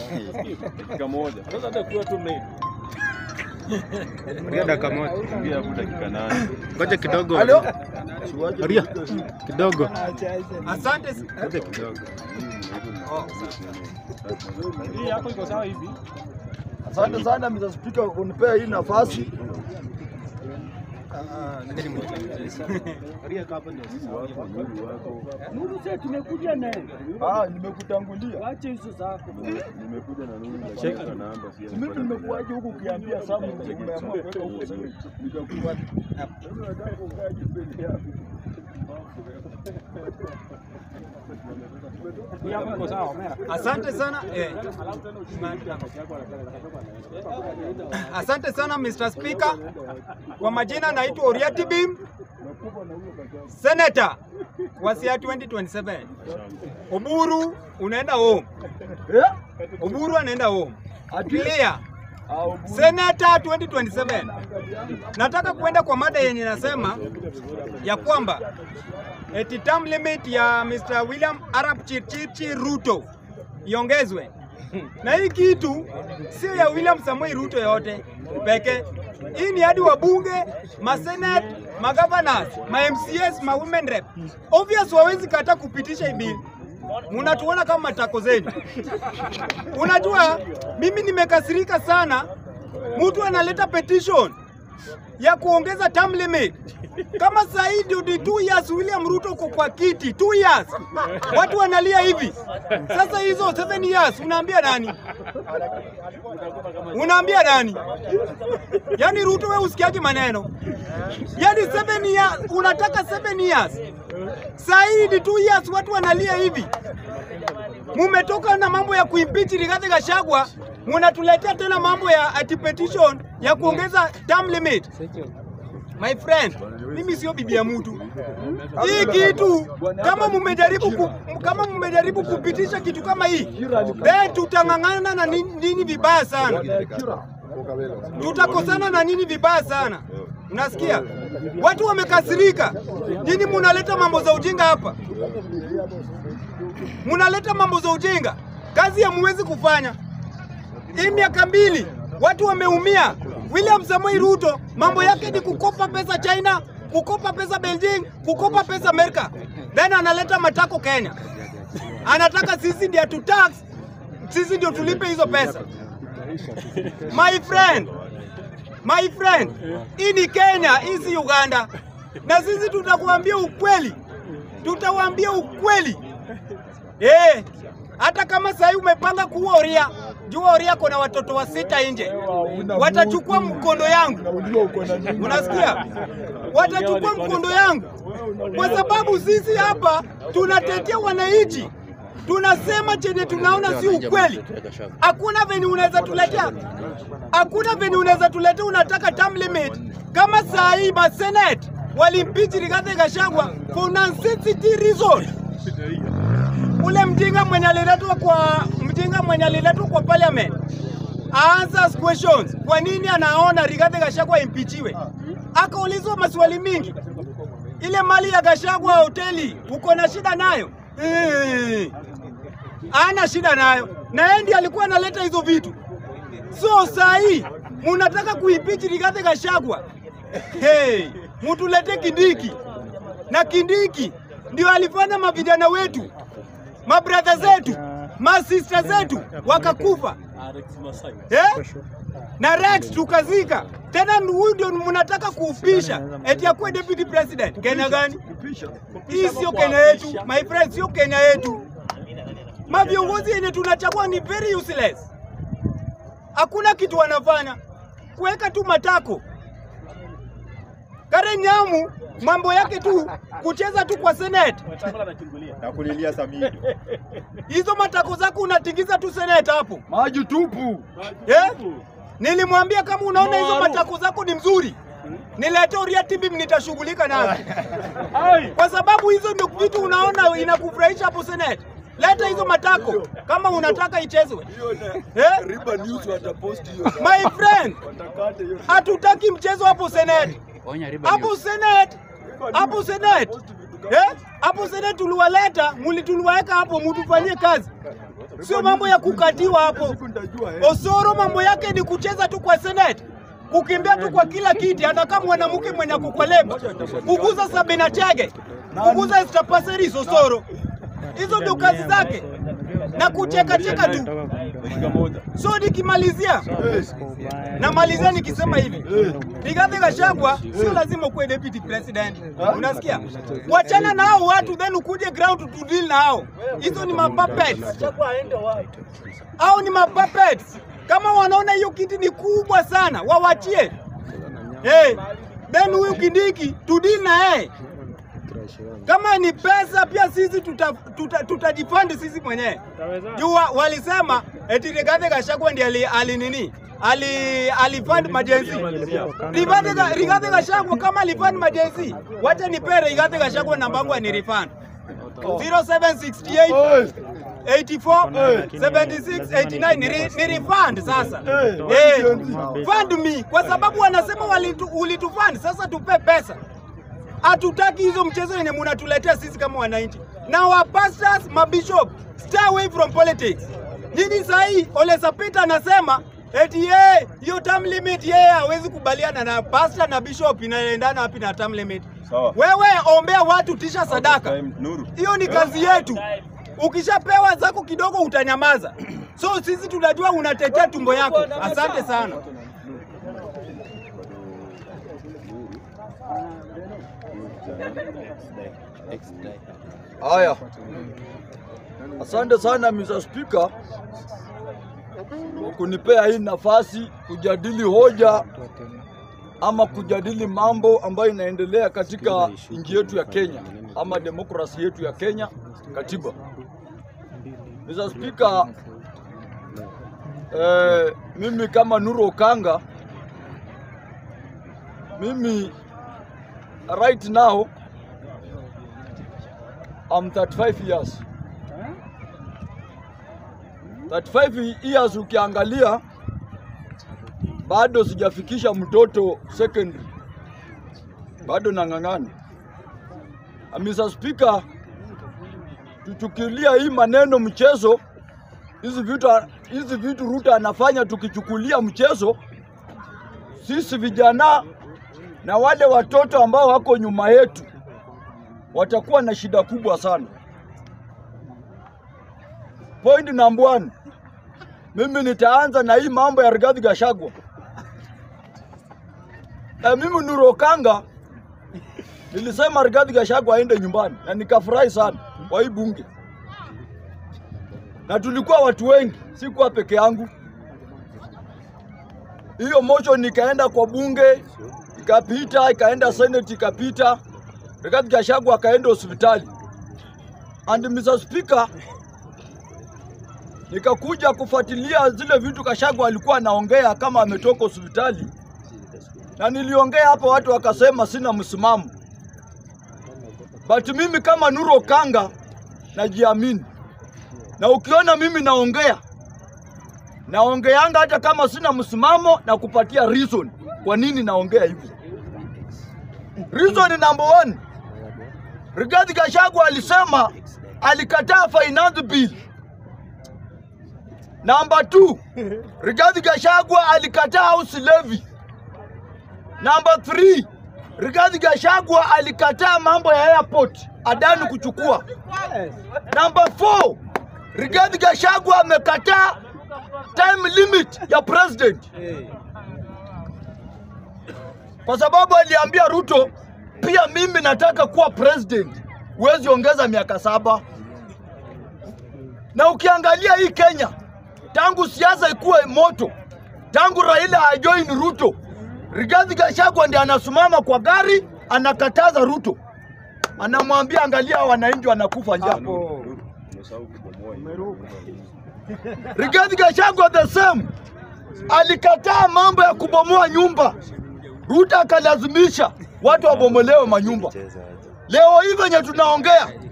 Dakika moja. Sasa hata kuwa tu mimi. Ria dakika moja. Ingia hapo dakika nane. Ngoja kidogo. Halo? Ria kidogo. Asante. Ngoja kidogo. Hii yako iko sawa hivi. Asante sana Mr. Speaker kwa kunipea hii nafasi. Tumekuja naye. Ah, nimekutangulia. Wache hizo zako. Nimekuja na nini dakika namba si Mimi nimekuaje huku ukiambia Samu umeamua kuweka huko sasa. Nikakufuata. Sasa nataka ukaje mbele yako. Hii yako iko sawa, Omera. Asante sana eh. Asante sana Mr. Speaker. Kwa majina naitwa Oriati Bim, Senator wa Siaya 2027. Oburu unaenda home. Oburu anaenda home. Clear. Senator 2027. Nataka kwenda kwa mada yenye nasema ya kwamba eti term limit ya Mr. William Arap Chirchir Ruto iongezwe. Na hii kitu sio ya William Samoei Ruto yote pekee. Hii ni hadi wabunge, masenate, magovernors, ma MCS, ma women rep. Obvious wawezi kata kupitisha hii bill. Munatuona kama matako zenu. Unajua mimi nimekasirika sana, mtu analeta petition ya kuongeza term limit. Kama saa hii ndio ni two years William Ruto uko kwa kiti, two years. Watu wanalia hivi. Sasa hizo seven years unaambia nani? Unaambia nani? Yaani Ruto wewe usikiaje maneno? Yaani seven years, unataka seven years. Saa hii ni two years watu wanalia hivi. Mumetoka na mambo ya kuimpeach Rigathi Gachagua, munatuletea tena mambo ya ati petition ya kuongeza term limit. My friend, mimi sio bibi ya mtu. Hii kitu kama mumejaribu ku, kama mumejaribu kupitisha kitu kama hii, then tutang'ang'ana na nini, nini vibaya sana, tutakosana na nini vibaya sana. Unasikia? Watu wamekasirika. Nini munaleta mambo za ujinga hapa? Munaleta mambo za ujinga, kazi hamuwezi kufanya. Hii miaka mbili watu wameumia. William Samoei Ruto mambo yake ni kukopa pesa China, kukopa pesa Beijing, kukopa pesa Amerika, then analeta matako Kenya. Anataka sisi ndio tu tax, sisi ndio tulipe hizo pesa. My friend, my friend, hii ni Kenya, hii si Uganda, na sisi tutakuambia ukweli, tutawaambia ukweli eh. Hata kama sahii umepanga kuua Oria, jua Oria kuna watoto wa sita nje, watachukua mkondo yangu. Unasikia? Watachukua mkondo yangu, kwa sababu sisi hapa tunatetea wananchi, tunasema chenye tunaona si ukweli. Hakuna venye unaweza tuletea, hakuna venye unaweza tuletea, unataka term limit kama saa hii ma Senate walimpichi Rigathi Gachagua for non-sensitive reason ule mjinga mwenye aliletwa kwa mjinga mwenye aliletwa kwa parliament answers questions. Kwa nini anaona Rigathi Gachagua impichiwe? Akaulizwa maswali mingi. Ile mali ya Gachagua hoteli uko na shida nayo? Eh, ana shida nayo, na yeye ndiye alikuwa analeta hizo vitu. So saa hii munataka kuimpichi Rigathi Gachagua. Hey, mutulete Kindiki na Kindiki ndio alifanya mavijana wetu mabradha zetu masista zetu wakakufa eh? na Rex tukazika tena. Huyu ndio mnataka kuupisha eti akuwe deputy president. Kenya gani hii? Sio Kenya yetu my friend, sio Kenya yetu. Maviongozi yenye tunachagua ni very useless, hakuna kitu wanafanya, kuweka tu matako. Karen Nyamu mambo yake tu kucheza tu kwa senate Na kulilia Samido. hizo matako zako unatingiza tu senate hapo Maji tupu. eh? Nilimwambia kama unaona hizo matako zako ni mzuri, nilete Oriati Bim, nitashughulika nazo, kwa sababu hizo ndio vitu unaona inakufurahisha hapo senate. Leta hizo matako kama unataka ichezwe eh? Riba News watapost hiyo. My friend, Watakate hiyo. hatutaki mchezo hapo senate, hapo senate, hapo senate Eh? Hapo Senate tuliwaleta, muli tuliwaweka hapo mutufanyie kazi. Sio mambo ya kukatiwa hapo. Siku nitajua eh. Osoro mambo yake ni kucheza tu kwa Senate, kukimbia tu kwa kila kiti, hata kama mwanamke mwenye ako kwa lebo, kuguza Sabina Chege, kuguza Esther Passeris Osoro. Hizo ndio kazi zake na kucheka cheka tu. So nikimalizia, namalizia nikisema hivi, Rigathi Gachagua sio lazima ukuwe deputy president, unasikia? Wachana na hao watu, then ukuje ground to deal na hao. Hizo ni mapuppets. Hao ni mapuppets. Kama wanaona hiyo kiti ni kubwa sana, wawachie. Hey, then huyu Kindiki tudili na yeye. Kama ni pesa pia sisi tutajifandi tuta, tutajifund sisi mwenyewe. Juu wa- walisema eti Rigathi Gachagua ndiye ali, ali nini? Ali alifund majenzi. Rigathi Ga- Rigathi Gachagua kama alifund majenzi, wacha nipere Rigathi Gachagua namba yangu ni refund. 0768 84 76 89 ni, re, ni refund sasa. Eh, Eh, fund me kwa sababu wanasema walitu, ulitufund sasa tupe pesa. Hatutaki hizo mchezo yenye munatuletea sisi kama wananchi. Na wa pastors, mabishop, stay away from politics. Nyinyi sahii Ole Sapita anasema eti yeye hiyo term limit yeye hawezi kubaliana na pastor na bishop inaendana wapi na term limit. Sawa. Wewe ombea watu tisha sadaka. Time, Nuru. Hiyo ni kazi yetu. Ukishapewa zako kidogo utanyamaza. So sisi tunajua unatetea tumbo yako. Asante sana. Haya, asante sana Mr. Speaker kwa kunipea hii nafasi kujadili hoja ama kujadili mambo ambayo inaendelea katika nchi yetu ya Kenya ama demokrasi yetu ya Kenya, katiba. Mr. Speaker, eh, mimi kama Nuru Okanga, mimi right now I'm 35 years. 35 years ukiangalia bado sijafikisha mtoto secondary, bado nang'ang'ana. Ah, Mr. Speaker, tuchukulia hii maneno mchezo, hizi vitu hizi vitu Ruto anafanya tukichukulia mchezo, sisi vijana na wale watoto ambao wako nyuma yetu watakuwa na shida kubwa sana. Point number one, mimi nitaanza na hii mambo ya Rigathi Gachagua. Na mimi Nuru Okanga nilisema Rigathi Gachagua aende nyumbani na nikafurahi sana kwa hii bunge, na tulikuwa watu wengi, sikuwa peke yangu. Hiyo motion ikaenda kwa bunge ikapita, ikaenda senate ikapita, Rigathi Gachagua akaenda hospitali. And Mr. Speaker, nikakuja kufuatilia zile vitu Gachagua alikuwa anaongea kama ametoka hospitali, na niliongea hapo, watu wakasema sina msimamo, but mimi kama Nuru Okanga najiamini, na ukiona mimi naongea naongeanga hata kama sina msimamo na kupatia reason kwa nini naongea hivyo. Reason number one, Rigathi Gachagua alisema alikataa finance bill. Number two, Rigathi Gachagua alikataa house levy. Number three, Rigathi Gachagua alikataa mambo ya airport Adani kuchukua. Number four, Rigathi Gachagua amekataa time limit ya president kwa sababu aliambia Ruto, pia mimi nataka kuwa president, huwezi ongeza miaka saba. Na ukiangalia hii Kenya, tangu siasa ikuwe moto, tangu Raila ajoin Ruto, Rigathi Gachagua ndiye anasimama kwa gari anakataza Ruto, anamwambia angalia, hawa wananchi wanakufa njaa. Umesahau kubomoa hiyo. Rigathi Gachagua the same alikataa mambo ya kubomoa nyumba. Ruto akalazimisha watu wabomolewe manyumba. Leo hii venye tunaongea,